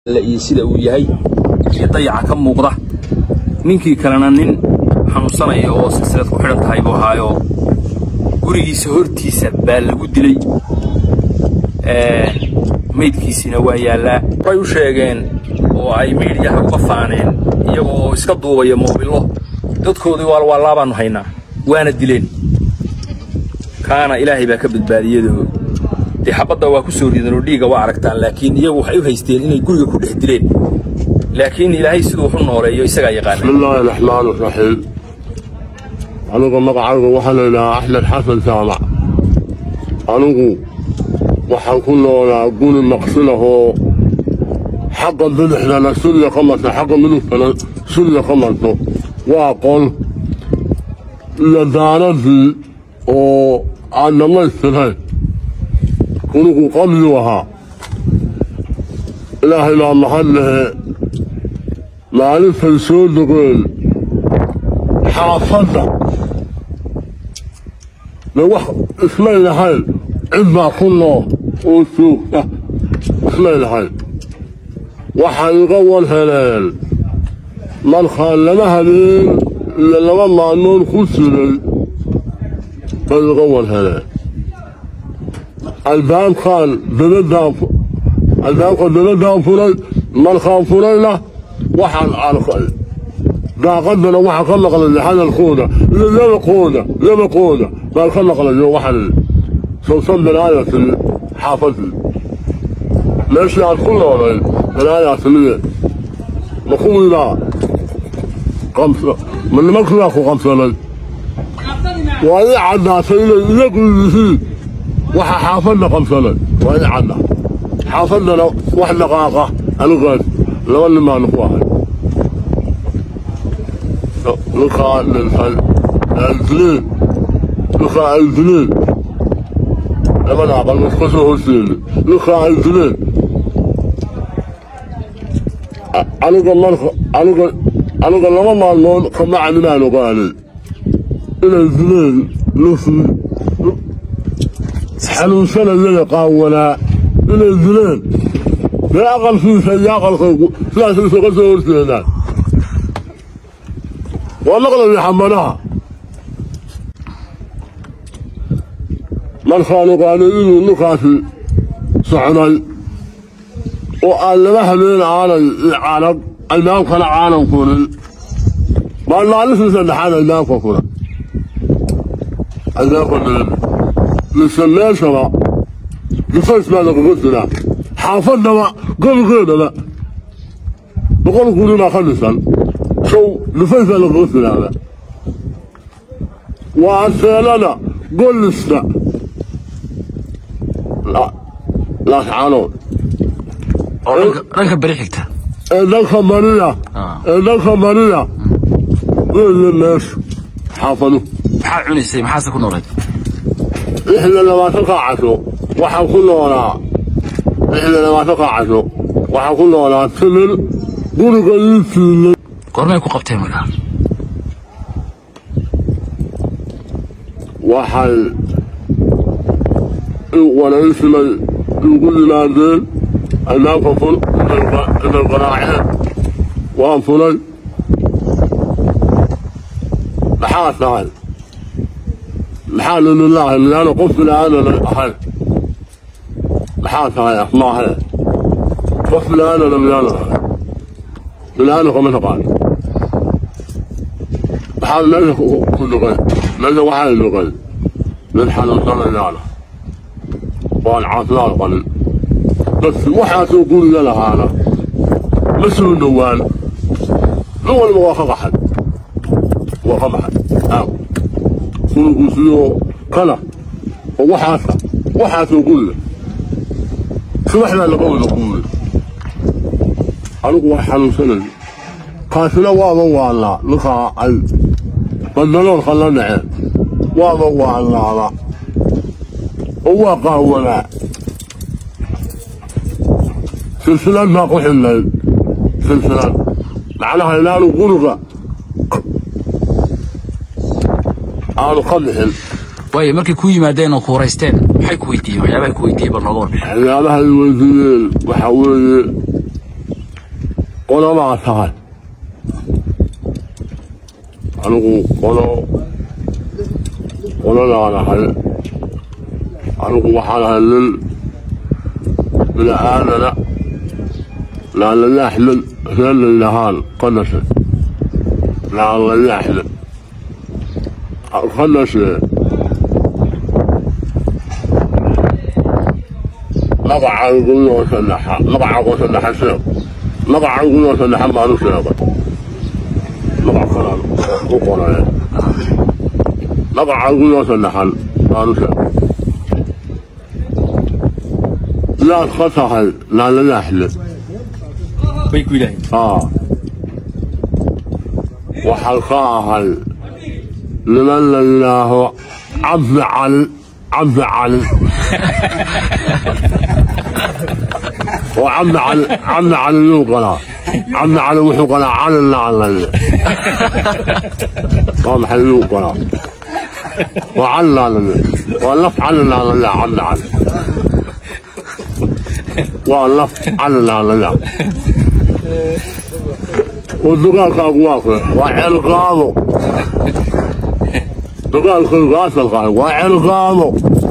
iyo sida uu yahay iyo dayaca ka muuqda ninkii kalena nin xanuunsanaya oo silsilad ku xidhan tahay buu ahaayoo gurigiisa hortiisa baa lagu dilay maydkiisiina waa yaallaa way u sheegeen oo ay miidhiyaha uga faaneen iyagoo iska duubaya moobilo dadkoodii waalwaallaa baannu haynaa waana dileen kaana ilaahay baa ka badbaadiyadoo dee xabadda waa ku soo ridan oo dhiigga waa aragtaan laakiin iyagu waxay u haysteen inay guriga ku dhex dileen laakiin ilaahay siduu wax u nooleeyo isagaa yaqaana بسم الله الرحمن الرحيم anigu magacaygu waxaa la yidhahaa axmed xasan jaamac anigu waxaan ku noolaa guri maqsinahoo xagga bidixdana sulya ka marto xagga midigtana sulya ka marto waa qol iyo daaradii oo aan dhammaystirayn gurigu qabyuu ahaa ilaahay baa mahad lehe maalintay soo dogeen xaafadda de wax ismay lahayn cid baa ku nool oo joogta ismay lahayn waxay iga war heleen markaa laba habeen iyo laba maalmood ku jiray bay iga war heleen albaabkaan dabadaan albaabka dabadaan furay markaan furayna waxaan arkay daaqadana waxaa ka maqlay hadalkooda iyo labaqooda labaqooda baan ka maqlayo waxaan sawsan balaayaa timi xaafadii meeshii aad ku noolay balaayaa timiye ma kuwiibaa qamsa ma nimankiibaa ku qabsanay waa ii caddaatay inay iyagu yihiin waxa xaafadda qabsanay waa ii cadda xaafaddana wax dhaqaaqa anigaas laba nin baanu ku ahay ninkaa dhintay ay dileen ninkaa ay dileen labada aqal iska soo horseeda ninkaa ay dileen aniga marka aniga aniga laba maalmood kabacdi baan ogaaday inay dileen ninkii xanuunsanayaya qaawanaa inay dileen dee aqalkiisa iyo aqalkaygu sidaas isaga soo horseedaan waa maqlaya xambanaha markaan ogaaday inuu ninkaasi socday oo aan laba habeen aanay canag albaabkana aanan furin baan maalintii saddexaad albaabka fura albaabka dilan mise meeshaba difays baa lagaga jiraa xaafaddaba gobolkeedaba boqol guri baa ka dhisan sow difays baa lagaga jiraaba waa seelada gollista laascanood dhanka beri xigta ee dhanka mariya ee dhanka mariya weeye meesha xaafadu maxaad cunaysay maxaase ku noolayd lixda labaatanka casho waxaan ku noolaa lixda labaatanka casho waxaan ku noolaa timir guriga ii siilay goormay ku qabteen markaa waxay waraysimay igu yimaadeen albaabka fur inay qaraaceen waan furay maxaa tahay maxaa lililaahi miyaana qof biniaadana ahayn maxaa tahay asmaahee qof biniaadana miyaana ahayn biniaadanka ma taqaano maxaa meesha ku dhugay meesha waxay dhugay mid xanuunsanayaana waan caafimaad qabin dadki waxaasoo guriga lahaana ma soo dhowaan nin walba waa ka qaxay waa ka baxay aaw gurigu sidoo kana oo waxaasa waxaasoo guriga subaxdaa laga wada guuray anigu waa xanuunsanaya kaasina waaba waallaa ninkaa ay bandaloolka la dhaceen waaba waallaaba oo waa qaawanaa silsilad baa ku xidhnayd silsilad macnaha inaanu guriga aanu ka bixin waayo markay ku yimaadeen oo ku waraysteen maxay ku weydiiyeen waxyaabahay ku weydiiyeen bal nooga warbixin waxyaabaha ay weydiiyeen waxaa weeye qolamaa tahay anigu qolo qoladaan ahay anigu waxaan ahay nin bini aadana laalalaaxmin reer layidhahaan ka dhashay laalalaaxmin ka dhashee magacaygunoo saddexa magacaago saddexa sheeg magacaygunoo saddexa baanu sheegay magac kalaan ku qoraya magacaygunoo saddexan baanu sheegay yaad ka tahay laalalaaxle bay ku yidhaaheen aa waxaan ka ahay niman la yidhaaho cabdi cali cabdi cali oo cabdi cali cabdi cali yuu qalaa cabdi cali wuxuu qalaa cali laalale waa maxay yuu qalaa waa cali laalale waa laf cali laalale cabdi cali waa laf cali laalale oo dagaalkaagu waa kee waa ceelgaado dagaalkaygu asalkaahi waa ceelgaado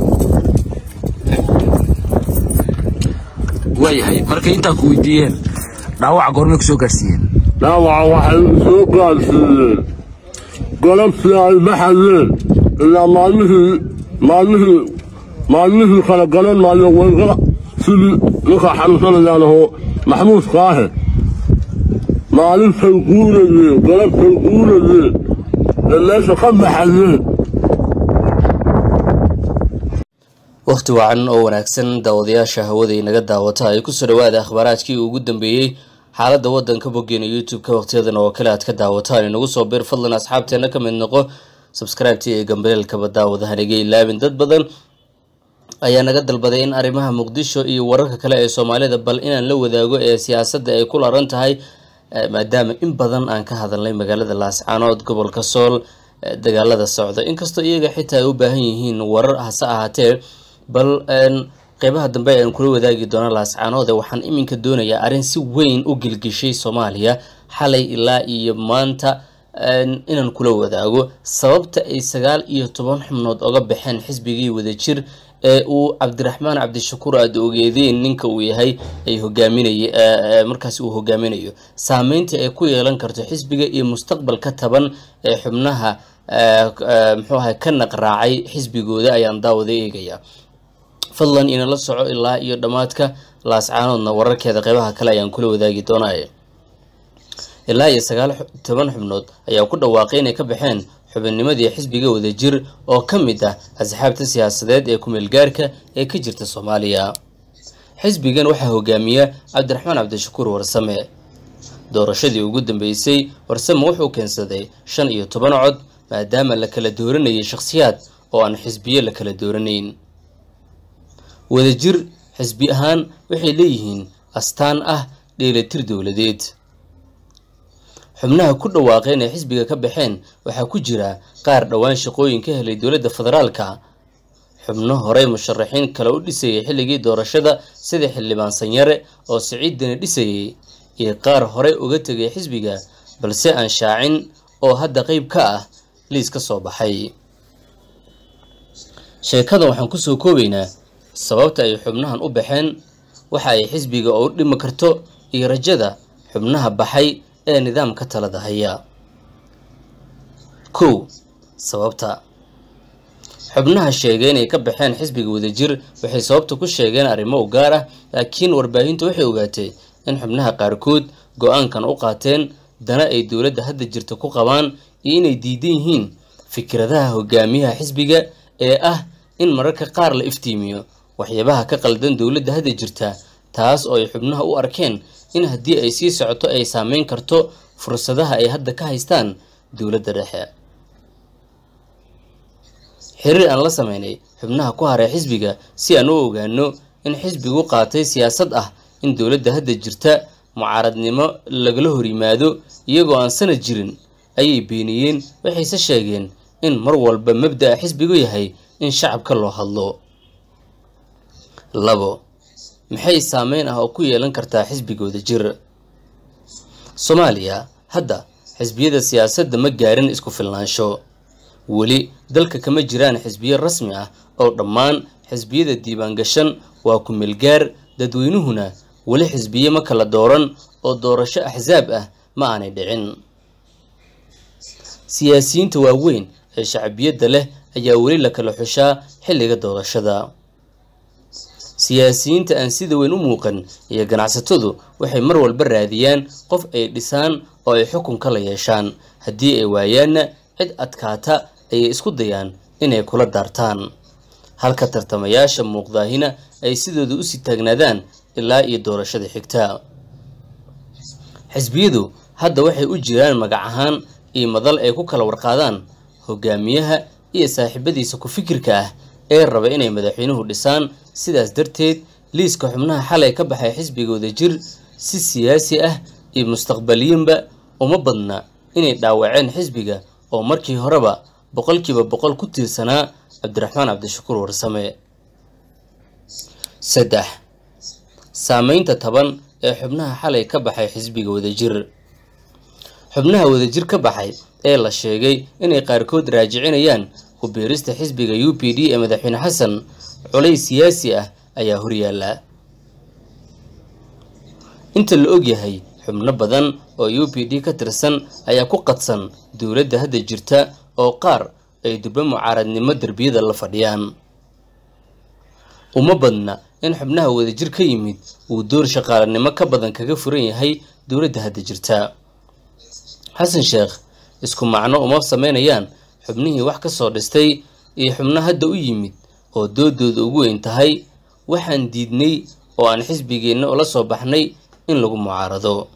waayahay markay intaa ku weydiiyeen dhaawaca goormay ku soo gaadhsiiyeen dhaawaca waxay soo gaadhsiiyeen galabtii ay baxayeen ilaa maalmihii maalmihii maalmihii kala garan maayo wayga sidii ninka xanuunsanayaanahoo maxmuudkaahe maalintay guurayeen galabtay guurayeen ee meesha ka baxayeen wakhti wacan oo wanaagsan daawadayaasha hawada inaga daawata ay kusoo dhawaada akhbaaraadkii ugu dambeeyey xaaladda waddanka boggeena youtube-ka wakhtiyadan oo kale aad ka daawataan inagu soo bir fadlan asxaabteena ka mid noqo subscribe-tii ee gambaleelkaba daawadahan iga ilaabin dad badan ayaa naga dalbaday in arrimaha muqdisho iyo wararka kale ee soomaalida bal inaan la wadaago ee siyaasadda ay ku laran tahay maadaama in badan aan ka hadalnay magaalada laascaanood gobolka sool dagaalada socda inkastoo iyaga xitaa ay u baahan yihiin warar hase ahaatee bal qeybaha dambe aan kula wadaagi doona laascaanoode waxaan iminka doonayaa arrin si weyn u gilgishay soomaaliya xalay ilaa iyo maanta inaan kula wadaago sababta ay sagaal iyo toban xubnood oga baxeen xisbigii wadajir ee uu cabdiraxmaan cabdishakuur aada ogeedeen ninka uu yahay ay hogaaminay markaasi uu hogaaminayo saameynta ay ku yeelan karto xisbiga iyo mustaqbalka taban ee xubnaha muxuu ahay ka naqraacay xisbigooda ayaan daawada eegaya fadlan inala soco ilaa iyo dhammaadka laascaanoodna wararkeeda qeybaha kale ayaan kula wadaagi doonaya ilaa iyo sagaal toban xubnood ayaa ku dhawaaqay inay ka baxeen xubinnimadii xisbiga wadajir oo ka mid ah asxaabta siyaasadeed ee kumeelgaarka ee ka jirta soomaaliya xisbigan waxaa hogaamiya cabdiraxmaan cabdishakuur warsame doorashadii ugu dambeysay warsame wuxuu keensaday shan iyo toban cod maadaama la kala dooranayay shakhsiyaad oo aan xisbiyo la kala dooranayn wadajir xisbi ahaan waxay leeyihiin astaan ah dheelatir dowladeed xubnaha ku dhawaaqay inay xisbiga ka baxeen waxaa ku jira qaar dhowaan shaqooyin ka helay dowladda federaalka xubno horey musharaxiin kale u dhisayay xilligii doorashada sida xildhibaan sanyare oo siciidani dhisayay iyo qaar horey uga tegay xisbiga balse aan shaacin oo hadda qeyb ka ah liis ka soo baxay sheekadan waxaan kusoo koobaynaa sababta ay xubnahan u baxeen waxa ay xisbiga oo u dhimi karto iyo rajada xubnaha baxay ee nidaamka talada haya kow sababta xubnaha sheegay inay ka baxeen xisbiga wadajir waxay sababta ku sheegeen arrimo u gaar ah laakiin warbaahintu waxay ogaatay in xubnaha qaarkood go-aankan u qaateen dana ay dowladda hadda jirta ku qabaan iyo inay diidan yihiin fikradaha hogaamiyaha xisbiga ee ah in mararka qaar la iftiimiyo waxyaabaha ka qaldan dowladda hadda jirta taas oo ay xubnaha u arkeen in haddii ay sii socoto ay saameyn karto fursadaha ay hadda ka haystaan dowladda dhexe xiriir aan la sameynay xubnaha ku haray xisbiga si aan u ogaano in xisbigu qaatay siyaasad ah in dowladda hadda jirta mucaaradnimo lagala hor yimaado iyagoo aan sanad jirin ayay beeniyeen waxayse sheegeen in mar walba mabda'a xisbigu yahay in shacabka loo hadlo labo maxay saameyn ah oo ku yeelan kartaa xisbigooda jir soomaaliya hadda xisbiyada siyaasadda ma gaarin isku filnaansho weli dalka kama jiraan xisbiyo rasmi ah oo dhammaan xisbiyada diiwaangashan waa ku meelgaar dadweynuhuna weli xisbiye ma kala dooran oo doorasho axsaab ah ma aanay dhicin siyaasiyiinta waaweyn ee shacbiyadda leh ayaa weli la kala xushaa xilliga doorashada siyaasiyiinta aan sida weyn u muuqan iyo ganacsatadu waxay mar walba raadiyaan qof ay dhisaan oo ay xukunka la yeeshaan haddii ay waayaanna cid adkaata ayay isku dayaan inay kula daartaan halka tartamayaasha muuqdaahina ay sidooda usii taagnaadaan ilaa iyo doorashada xigta xisbiyadu hadda waxay u jiraan magac ahaan iyo madal ay ku kala warqaadaan hogaamiyaha iyo saaxiibadiisa ku fikirka ah ee raba inay madaxweynuhu dhisaan sidaas darteed liiska xubnaha xalay ka baxay xisbigooda jir si siyaasi ah iyo mustaqbaliyinba uma badna inay dhaawaceen xisbiga oo markii horeba boqolkiiba boqol ku tiirsanaa cabdiraxmaan cabdishakuur warsame saddex saameynta taban ee xubnaha xalay ka baxay xisbiga wadajir xubnaha wadajir ka baxay ee la sheegay inay qaarkood raajicinayaan ku biirista xisbiga u p d ee madaxweyne xasan culays siyaasi ah ayaa horyaala inta la ogyahay xubno badan oo u p d ka tirsan ayaa ku qadsan dowladda hadda jirta oo qaar ay durbe mucaaradnimo derbiyada la fadhiyaan uma badna in xubnaha wadajir ka yimid uu door shaqaalanimo ka badan kaga furan yahay dowladda hadda jirta xasan sheekh isku macno uma sameynayaan xubnihii wax ka soo dhistay iyo xubno hadda u yimid oo doodooda ugu weyn tahay waxaan diidnay oo aan xisbigeenna ula soo baxnay in lagu mucaarado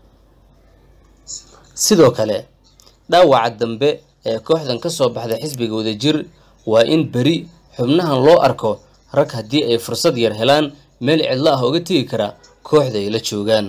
sidoo kale dhaawaca dambe ee kooxdan ka soo baxda xisbiga wadajir waa in beri xubnahan loo arko rag haddii ay fursad yar helaan meel cidlo ah uga tegi kara kooxda ay la joogaan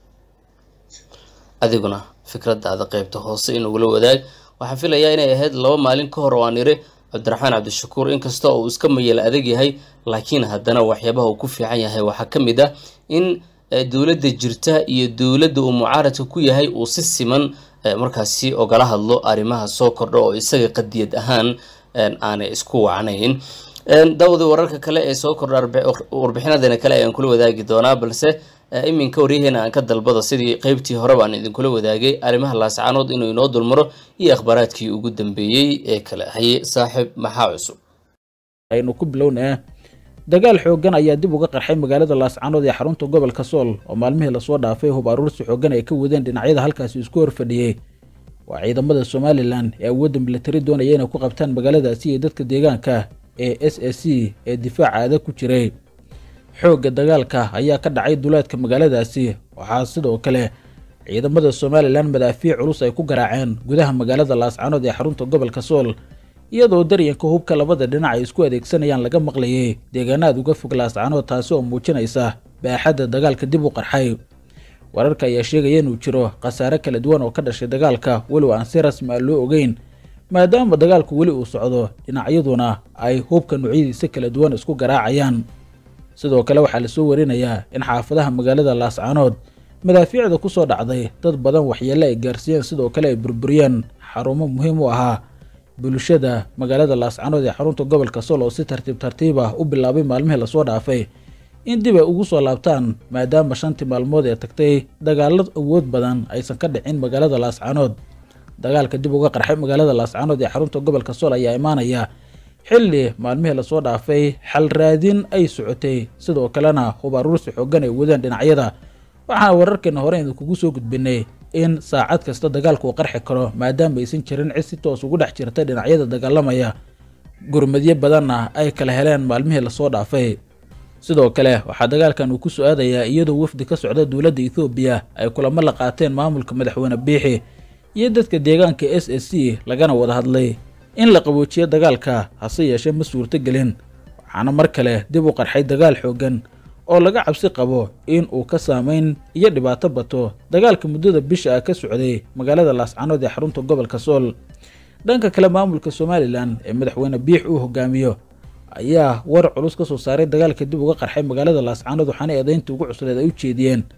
adiguna fikradaada qaybta hoose inugula wadaag waxaan filayaa inay ahayd laba maalin ka hor oo aan iri cabdiraxmaan cabdishakuur inkasta oo uu iska mayel adag yahay laakiin haddana waxyaabaha uu ku fiican yahay waxaa ka mid ah in dowladda jirta iyo dowladda uu mucaaradka ku yahay uu si siman markaasi ogala hadlo arrimaha soo kordha oo isaga qadiyad ahaan aanay isku wacnayn daawada wararka kale ee soo kordha warbixinadeena kale ayaan kula wadaagi doonaa balse iminka waryaheena aan ka dalbado sidii qeybtii hore baan idinkula wadaagay arrimaha laascaanood inuu inoo dulmaro iyo akhbaaraadkii ugu dambeeyey ee kale haye saaxiib maxaa cusub aynu ku bilownaa dagaal xooggan ayaa dib uga qarxay magaalada laascaanood ee xarunta gobolka sool oo maalmihii lasoo dhaafay hub aruursi xooggan ay ka wadeen dhinacyada halkaasi isku horfadhiyey waa ciidamada somalilan ee awoodda milatari doonaya inay ku qabtaan magaaladaasi iyo dadka deegaanka ee s s c ee difaaca adag ku jiray xoogga dagaalka ayaa ka dhacay duleedka magaaladaasi waxaa sidoo kale ciidamada somalilan madaafiic culus ay ku garaaceen gudaha magaalada laascaanood ee xarunta gobolka sool iyadoo daryanka hubka labada dhinac ay isku adeegsanayaan laga maqlayay deegaanaad uga fog laascaanood taasi oo muujinaysa baaxadda dagaalka dib u qarxay wararka ayaa sheegaya inuu jiro khasaare kala duwan oo ka dhashay dagaalka weliba aan si rasmi ah loo ogeyn maadaama dagaalku weli uu socdo dhinacyaduna ay hubka noocyadiisa kala duwan isku garaacayaan sidoo kale waxaa lasoo warinayaa in xaafadaha magaalada laascaanood madaafiicda ku soo dhacday dad badan waxyeelle ay gaarsiiyeen sidoo kale ay burburiyeen xarumo muhiim u ahaa bulshada magaalada laascaanood ee xarunta gobolka sool oo si tartiib tartiib ah u bilaabay maalmihii lasoo dhaafay in dib ay ugu soo laabtaan maadaama shantii maalmood ee tagtay dagaallo awood badan aysan ka dhicin magaalada laascaanood dagaalka dib uga qarxay magaalada laascaanood ee xarunta gobolka sool ayaa imaanaya xilli maalmihii lasoo dhaafay xal raadin ay socotay sidoo kalena hub aruursi xooggan ay wadeen dhinacyada waxaana wararkeena hore idinkugu soo gudbinay in saacad kasta dagaalku uu qarxi karo maadaama aysan jirin cid si toos ugu dhex jirta dhinacyada dagaalamaya gurmadyo badanna ay kala heleen maalmihii lasoo dhaafay sidoo kale waxaa dagaalkan uu ku soo aadayaa iyadoo wafdi ka socda dowladda ethoobiya ay kulamo la qaateen maamulka madaxweyne biixi iyo dadka deegaanka s s c lagana wada hadlay in la qaboojiyo dagaalka hase yeeshee ma suurtogelin waxaana mar kale dib u qarxay dagaal xooggan oo laga cabsi qabo in uu ka saameyn iyo dhibaato bato dagaalka muddada bisha ah ka socday magaalada laascaanood ee xarunta gobolka sool dhanka kale maamulka somalilan ee madaxweyne biix uu hogaamiyo ayaa war culus ka soo saaray dagaalka dib uga qarxay magaalada laascaanood waxaana eedaynta ugu cusleed ay u jeediyeen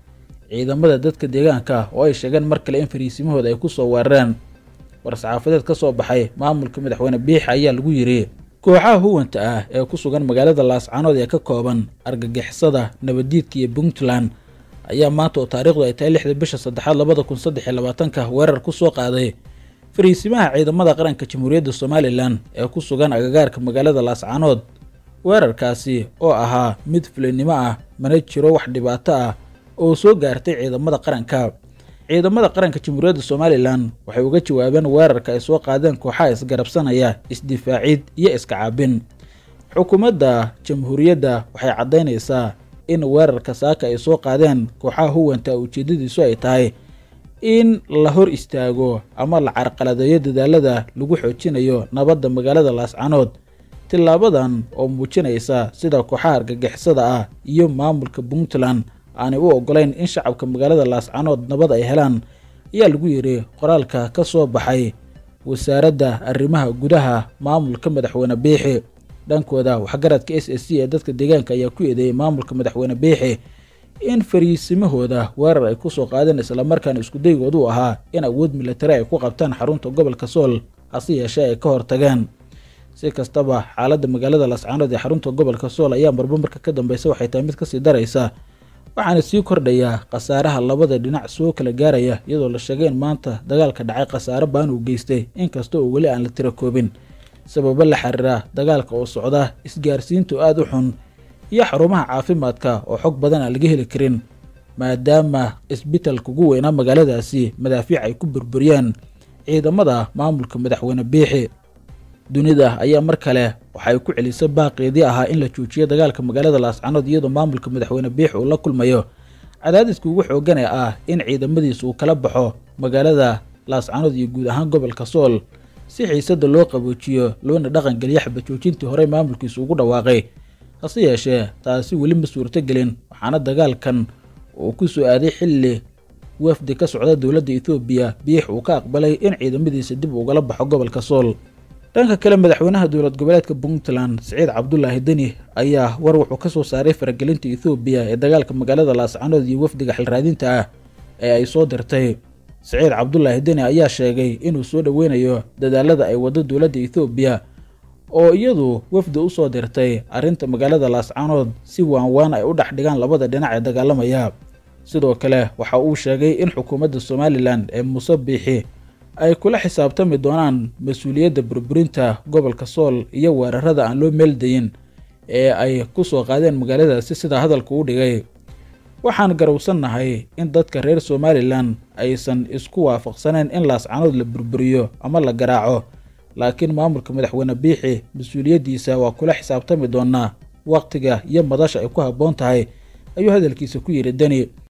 ciidamada dadka deegaanka oo ay sheegeen mar kale in fariisimahooda ay ku soo weerareen war-saxaafadeed ka soo baxay maamulka madaxweyne biixi ayaa lagu yidhi kooxaha huwanta ah ee ku sugan magaalada laascaanood ee ka kooban argagixisada nabaddiidka iyo puntland ayaa maanta oo taariikhdu ay tahay lixda bisha saddexaad labada kun saddex iyo labaatanka weerar ku soo qaaday fariisimaha ciidamada qaranka jamhuuriyadda somalilan ee ku sugan agagaarka magaalada laascaanood weerarkaasi oo ahaa mid fulinimo ah mana jiro wax dhibaato ah oo soo gaartay ciidamada qaranka ciidamada qaranka jamhuuriyadda somalilan waxay uga jawaabeen weerarka ay soo qaadeen kooxaha isgarabsanaya isdifaacid iyo iska caabin xukuumadda jamhuuriyadda waxay caddaynaysaa in weerarka saaka ay soo qaadeen kooxaha huwanta ujeedadiisu ay tahay in la hor istaago ama la carqaladeeyo dadaalada lagu xoojinayo nabadda magaalada laascanood tilaabadan oo muujinaysa sida kooxaha argagixisada ah iyo maamulka puntland aanay u ogolayn in shacabka magaalada laascanood nabad ay helaan ayaa lagu yidhi qoraalka ka soo baxay wasaaradda arrimaha gudaha maamulka madaxweyne biixi dhankooda waxgaradka s s c ee dadka deegaanka ayaa ku eedeeyay maamulka madaxweyne biixi in fariisimahooda weerar ay ku soo qaadeen islamarkaana iskudaygoodu u ahaa in awood milatari ay ku qabtaan xarunta gobolka sool hase yeeshee ay ka hortageen si kastaba xaaladda magaalada laascaanood ee xarunta gobolka sool ayaa marba marka ka dambeysa waxay tahay mid kasii daraysa waxaana sii kordhayaa khasaaraha labada dhinac soo kala gaaraya iyadoo la sheegay in maanta dagaalka dhacay khasaare baan uu geystay inkasta oo weli aan la tira koobin sababo la xiriira dagaalka oo socda isgaarsiintu aada u xun iyo xarumaha caafimaadka oo xog badan aan laga heli karin maadaama isbitalka ugu weynaa magaaladaasi madaafiic ay ku burburiyeen ciidamada maamulka madaxweyne biixi dunida ayaa mar kale waxay ku celisay baaqeedii ahaa in la joojiyo dagaalka magaalada laascanood iyadoo maamulka madaxweyne biixi uu la kulmayo cadaadiska ugu xoogan ee ah in ciidamadiisa uu kala baxo magaalada laascanood iyo guud ahaan gobolka sool si xiisada loo qaboojiyo loona dhaqangeliyo xabajoojintii horey maamulkiisa ugu dhawaaqay hase yeeshee taasi weli ma suurtogelin waxaana dagaalkan uu ku soo aaday xilli wafdi ka socda dowladda ethoobiya biix uu ka aqbalay in ciidamadiisa dib ugala baxo gobolka sool dhanka kale madaxweynaha dowlad goboleedka puntland siciid cabdulaahi deni ayaa war wuxuu ka soo saaray faragelinta ethoobiya ee dagaalka magaalada laascanood iyo wafdiga xilraadinta ah ee ay soo dirtay siciid cabdulaahi deni ayaa sheegay inuu soo dhoweynayo dadaalada ay waddo dowladda ethoobiya oo iyadu wafdi u soo dirtay arrinta magaalada laascanood si waanwaan ay u dhex dhigaan labada dhinac ee dagaalamaya sidoo kale waxa uu sheegay in xukuumadda somalilan ee muuse biixi ay kula xisaabtami doonaan mas-uuliyadda burburinta gobolka sool iyo weerarada aan loo meeldayin ee ay ku soo qaadeen magaaladaasi sida hadalka u dhigay waxaan garowsannahay in dadka reer somalilan aysan isku waafaqsaneen in laascanood la burburiyo ama la garaaco laakiin maamulka madaxweyne biixi mas-uuliyaddiisa waa kula xisaabtami doonaa wakhtiga iyo madasha ay ku habboon tahay ayuu hadalkiisa ku yidhi deni